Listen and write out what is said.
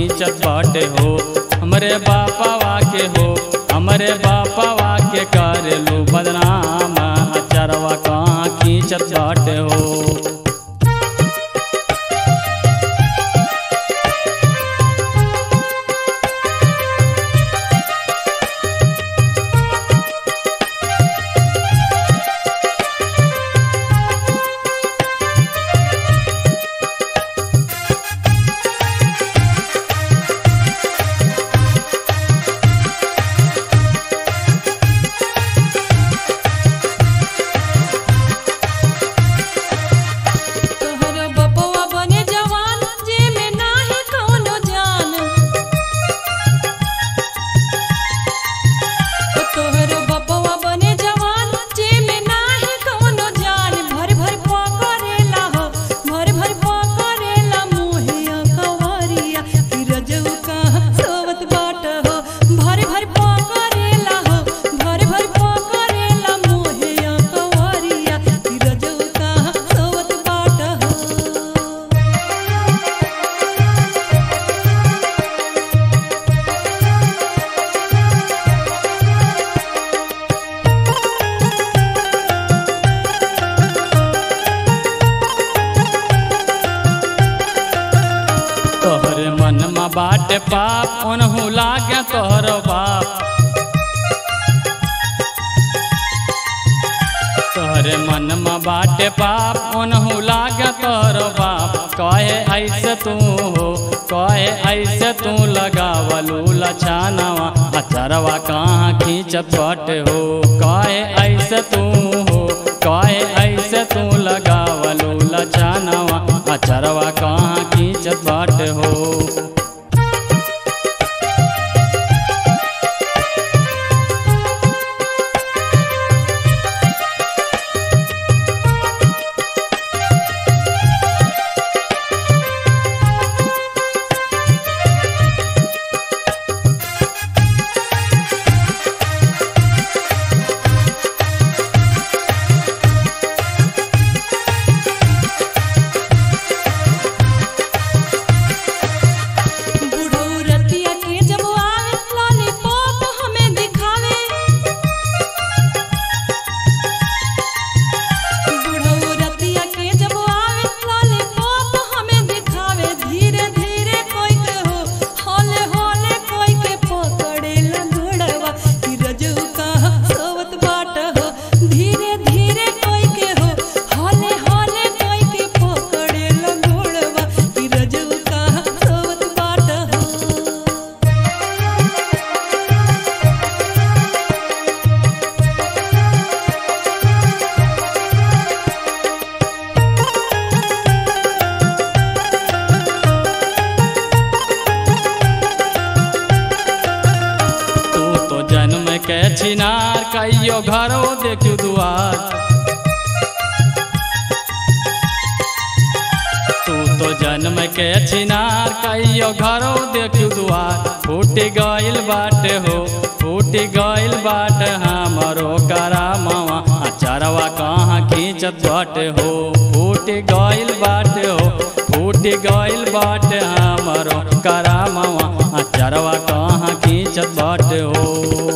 खींचत बाटे हो हमरे बापावा के हो हमरे बापावा के करेलू बदनाम अचरवा कहाँ खींचत बाटे हो तोहर बपवा बने जवान जे में नाही कौनो जान तोहर बपवा बने जवान जे में नाही कौनो जान भर भर पकड़ेला हो भर भर पकड़ेला मोहिया कवरिया कि रजऊ कहाँ सोवत बाट हो भर भर पकड़ेला हो भर भर पकड़ेला मोहिया कवरिया कि रजऊ कहाँ सोवत बाट हो तोहरे मन में बाटे पाप ओनहु लागे तोहर बाप तोहरे मन में बाटे पाप ओनहु लागे तोहर बाप कहे ऐसे तू हो कहे ऐसे तू लगावलू लछानवा अचरवा कहाँ खींचत बाटे हो कहे ऐसे तू हो कहे ऐसे तू लगावलू लछानवा अचरवा कहाँ खींचत बाटे हो बुढ़ऊ रतिया के जब आवे लॉलीपॉप हमें दिखावे बुढ़ऊ रतिया के जब आवे लॉलीपॉप हमें दिखावे धीरे धीरे कोई के हो हौले हौले कोई के पकड़े लंगड़वा कि रजऊ कहाँ सोवत बाट हो धीरे धीरे कोई के हो हौले हौले कोई के पकड़े लंगड़वा कि रजऊ कहाँ सोवत बाट हो तू तो जन्म के छिनार कहियो घरो देखू दुआर तू तो जन्म के छिनार कहियो घरो देखू दुआर फूट गइल बाटे हो फूट गइल बाटे हमरो करामवा अचरवा कहाँ खींचत बाटे हो फूट गइल बाटे हो फूट गइल बाटे हमरो करामवा अचरवा कहाँ खींचत बाटे हो